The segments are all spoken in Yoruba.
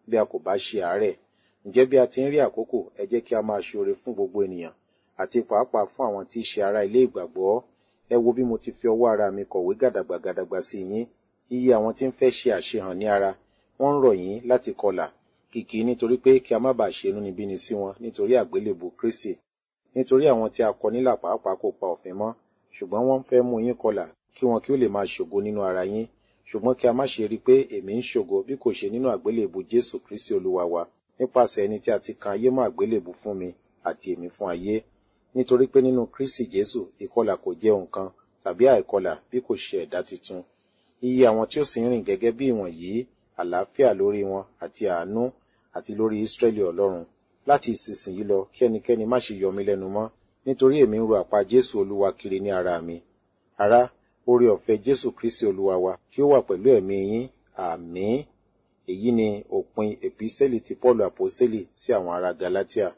bí a kò bá ṣe àárẹ̀ ǹjẹ́ bí a ti ń rí àkókò ẹ jẹ́ kí a máa ṣe oore fún gbogbo ènìyàn àti pàápàá fún àwọn tí í ṣe ará ilé ìgbàgbọ́ ẹ wo bí mo ti fi ọwọ́ ara mi kọ̀wé gàdàgbà gàdàgbà sí yín iye àwọn tí ń fẹ́ ṣe àṣehàn ní ara wọ́n ń rọ̀ yín láti kọlà kìkì nítorí pé kí a má bàa ṣe inúnibíni sí wọn nítorí àgbélébù Kristi nítorí àwọn tí a kọ nílà pàápàá kò pa òfin mọ́ ṣùgbọ́n wọ́n ń fẹ́ mú yín kọlà kí wọn kí ó lè máa ṣògo nínú ara yín ṣùgbọ́n kí a má ṣe rí i pé èmi ń ṣògo bí kò ṣe nínú àgbélébù Jésù Kristi Olúwa wa nípasẹ̀ ẹni tí a ti kan ayé mọ́ àgbélébù fún mi àti èmi fún ayé nítorí pé nínú Kristi Jésù ìkọlà kò jẹ́ nǹkan tàbí àìkọlà bí kò ṣe ẹ̀dá tuntun iye àwọn tí ó sì ń rìn gẹ́gẹ́ bí ìwọ̀nyí àlàáfíà lórí wọn àti àánú àti lórí Ísírẹ́lì Ọlọ́run láti ìsinsìnyí lọ kí ẹnikẹ́ni má ṣe yọ mí lẹ́nu mọ́ nítorí èmi ń ro àpá Jésù Olúwa kiri ní ara mi ará oore ọ̀fẹ́ Jésù Kristi Olúwa wa kí ó wà pẹ̀lú ẹ̀mí yín àmín èyí ni òpin èpísẹ́lì ti Pọ́ọ̀lù àpọ́sẹ́lì sí àwọn ará Galatia.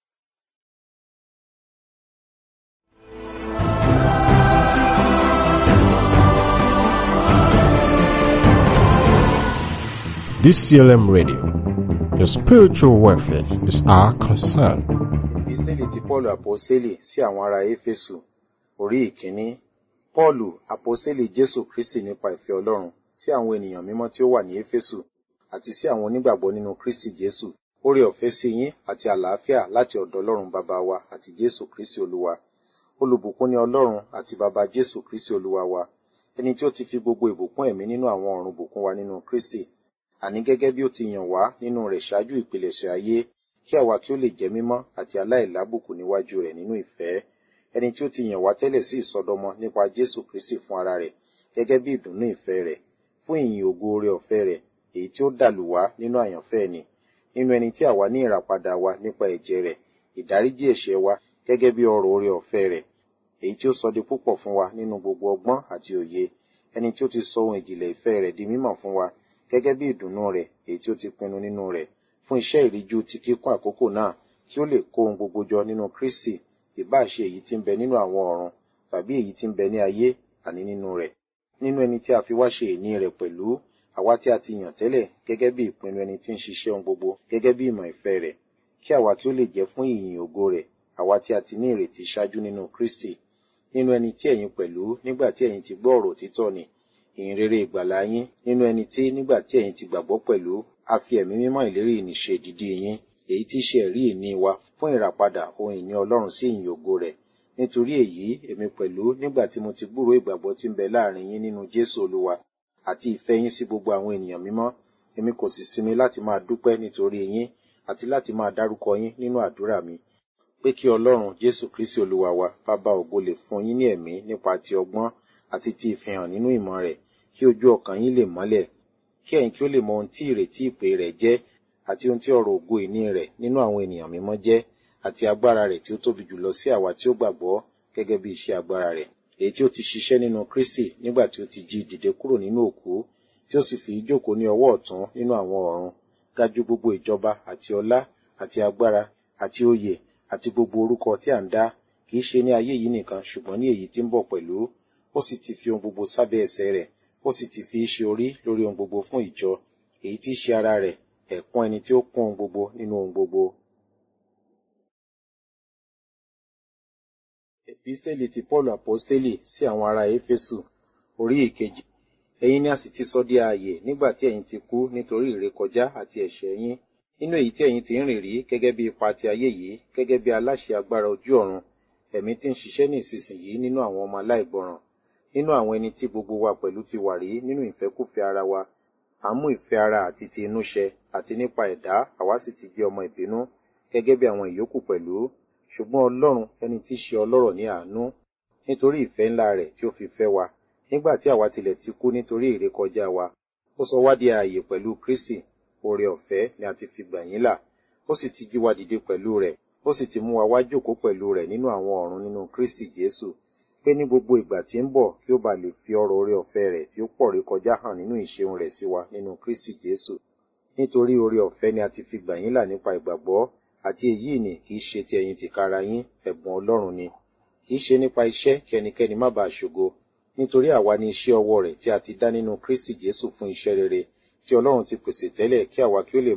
DCLM Radio. Your spiritual welfare is our concern. Èpísẹ́lì ti Pọ́ọ̀lù àpọ́sẹ́lì sí àwọn ará Éfésù orí ìkíní. Pọ́ọ̀lù àpọ́sẹ́lì Jésù Kristi nípa ìfẹ́ Ọlọ́run sí àwọn ènìyàn mímọ́ tí ó wà ní Éfésù àti sí àwọn onígbàgbọ́ nínú Kristi Jésù. Oore ọ̀fẹ́ sí yín àti àlàáfíà láti ọ̀dọ̀ Ọlọ́run bàbá wa àti Jésù Kristi Olúwa. Olùbùkún ni Ọlọ́run àti bàbá Jésù Kristi Olúwa wa. Ẹni tí ó ti fi gbogbo ìbùkún ẹ̀mí nínú àwọn ọ̀run bùkún wa nínú Kristi. Àní gẹ́gẹ́ bí ó ti yàn wá nínú rẹ̀ ṣáájú ìpilẹ̀ṣẹ̀ ayé kí àwa kí ó lè jẹ́ mímọ́ àti aláìlábùkù níwájú rẹ̀ nínú ìfẹ́. Ẹni tí ó ti yàn wá tẹ́lẹ̀ sí ìsọdọmọ nípa Jésù Kristi fún ara rẹ̀ gẹ́gẹ́ bí ìdùnnú ìfẹ́ rẹ̀ fún ìyìn ògo oore ọ̀fẹ́ rẹ̀ èyí tí ó dàlù wá nínú àyànfẹ́ ni nínú ẹni tí àwa ní ìràpadà wa nípa ẹ̀jẹ̀ rẹ̀ ìdáríjì ẹ̀ṣẹ̀ wa gẹ́gẹ́ bí ọrọ̀ oore ọ̀fẹ́ rẹ̀ èyí tí ó sọ di púpọ̀ fún wa nínú gbogbo ọgbọ́n àti òye ẹni tí ó ti sọ ohun ìjìnlẹ̀ ìfẹ́ rẹ̀ di mímọ̀ fún wa gẹ́gẹ́ bí ìdùnnú rẹ̀ èyí tí ó ti pinnu nínú rẹ̀ fún iṣẹ́ ìríjú ti kíkún àkókò náà kí ó lè kó ohun gbogbo jọ nínú Kristi ìbá ṣe èyí tí ń bẹ nínú àwọn ọ̀run tàbí èyí tí ń bẹ ní ayé àní nínú rẹ̀ nínú ẹni tí a fi wá ṣe ìní rẹ̀ pẹ̀lú àwa tí a ti yàn tẹ́lẹ̀ gẹ́gẹ́ bí ìpinnu ẹni tí ń ṣiṣẹ́ ohun gbogbo gẹ́gẹ́ bí ìmọ̀ ìfẹ́ rẹ̀ kí àwa kí ó lè jẹ́ fún ìyìn ògo rẹ̀ àwa tí a ti ní ìrètí ṣáájú nínú Kristi nínú ẹni tí ẹ̀yin pẹ̀lú nígbà tí ẹ̀yin ti gbọ́ ọ̀rọ̀ òtítọ́ ni ìyìn rere ìgbàlà yín nínú ẹni tí nígbà tí ẹ̀yin ti gbàgbọ́ pẹ̀lú a fi ẹ̀mí mímọ́ ìlérí ìníṣe ìdìdí yín èyí tí í ṣe ẹ̀rí ìní wa fún ìràpadà ohun ìní Ọlọ́run sí ìyìn ògo rẹ̀ nítorí èyí èmi pẹ̀lú nígbà tí mo ti gbúròó ìgbàgbọ́ tí ń bẹ láàrin yín nínú Jésù Olúwa àti ìfẹ́ yín sí gbogbo àwọn ènìyàn mímọ́ èmi kò sì sinmi láti máa dúpẹ́ nítorí yín àti láti máa dárúkọ yín nínú àdúrà mi pé kí Ọlọ́run Jésù Kristi Olúwa wa bàbá ògo lè fún yín ní ẹ̀mí nípa ti ọgbọ́n àti ti ìfihàn nínú ìmọ̀ rẹ̀ kí ojú ọkàn yín lè mọ́lẹ̀ kí ẹ̀yin kí ó lè mọ ohun tí ìrètí ìpè rẹ̀ jẹ́ àti ohun tí ọrọ̀ ògo ìní rẹ̀ nínú àwọn ènìyàn mímọ́ jẹ́ àti agbára rẹ̀ tí ó tóbi jùlọ sí àwa tí ó gbàgbọ́ gẹ́gẹ́ bí iṣẹ́ agbára rẹ̀ èyí tí ó ti ṣiṣẹ́ nínú Kristi nígbà tí ó ti jí dìde kúrò nínú òkú tí ó sì fi jókòó ní ọwọ́ ọ̀tún nínú àwọn ọ̀run ga jù gbogbo ìjọba àti ọlá àti agbára àti oyè àti gbogbo orúkọ tí à ń dá kì í ṣe ní ayé yìí nìkan ṣùgbọ́n ní èyí tí ń bọ̀ pẹ̀lú ó sì ti fi ohun gbogbo sábẹ́ ẹsẹ̀ rẹ̀ ó sì ti fi í ṣe orí lórí ohun gbogbo fún ìjọ èyí tí í ṣe ara rẹ̀ ẹ̀kún ẹni tí ó kún ohun gbogbo nínú ohun gbogbo. Èpísítélì ti Pọ́ọ̀lù àpọ́stélì sí àwọn ará Éfésù orí ìkejì. Ẹ̀yin ni a sì ti sọ di ààyè nígbà tí ẹ̀yin ti kú nítorí ìrékọjá àti ẹ̀ṣẹ̀ yín nínú èyí tí ẹ̀yin ti ń rìn rí gẹ́gẹ́ bí ipa ti ayé yìí gẹ́gẹ́ bí aláṣẹ agbára ojú ọ̀run ẹ̀mí tí ń ṣiṣẹ́ ní ìsinsìnyí nínú àwọn ọmọ aláìgbọràn nínú àwọn ẹni tí gbogbo wa pẹ̀lú ti wà rí nínú ìfẹ́kùfẹ́ ara wa à ń mú ìfẹ́ ara àti ti inú ṣẹ àti nípa ẹ̀dá àwa sì ti jẹ́ ọmọ ìbínú gẹ́gẹ́ bí àwọn ìyókù pẹ̀lú ṣùgbọ́n Ọlọ́run ẹni tí í ṣe ọlọ́rọ̀ ní àánú nítorí ìfẹ́ ńlá rẹ̀ tí ó fi fẹ́ wa nígbà tí àwa tilẹ̀ ti kú nítorí ìrékọjá wa ó sọ wá di ààyè pẹ̀lú Kristi oore ọ̀fẹ́ ni a ti fi gbà yín là ó sì ti jí wa dìde pẹ̀lú rẹ̀ ó sì ti mú wa wá jókòó pẹ̀lú rẹ̀ nínú àwọn ọ̀run nínú Kristi Jésù pé ní gbogbo ìgbà tí ń bọ̀ kí ó bá lè fi ọrọ̀ oore ọ̀fẹ́ rẹ̀ tí ó pọ̀ rékọjá hàn nínú ìṣeun rẹ̀ sí wa nínú Kristi Jésù nítorí oore ọ̀fẹ́ ni a ti fi gbà yín là nípa ìgbàgbọ́ àti èyí ni kì í ṣe ti ẹ̀yin tìkára yín ẹ̀bùn Ọlọ́run ni kì í ṣe nípa iṣẹ́ kí ẹnikẹ́ni má bàa ṣògo nítorí àwa ni iṣẹ́ ọwọ́ rẹ̀ tí a ti dá nínú Kristi Jésù fún iṣẹ́ rere tí Ọlọ́run ti pèsè tẹ́lẹ̀ kí àwa kí ó lè